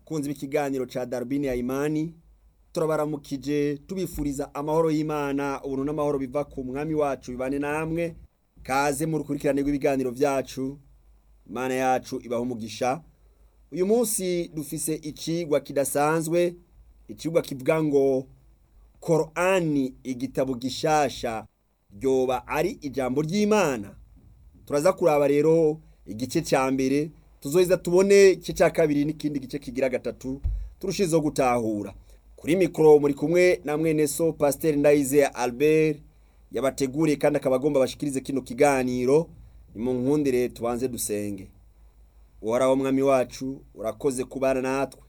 bakunzi b'ikiganiro ca darubini ya imani turabaramukije tubifuriza amahoro y'imana ubuntu n'amahoro biva ku mwami wacu bibane namwe kaze mu rukurikirane rw'ibiganiro vyacu imana yacu ibaho umugisha uyu munsi dufise icigwa kidasanzwe icigwa kivuga ngo korani igitabo gishasha ryoba ari ijambo ry'imana turaza kuraba rero igice ca mbere tuzoheza tubone igice ca kabiri n'ikindi gice kigira gatatu turushizeho gutahura kuri mikoro muri kumwe na mwene so pasiteri ndayize albert yabateguriye kandi akaba agomba bashikirize kino kiganiro ni mu nkundire tubanze dusenge uhoraho mwami wacu urakoze kubana natwe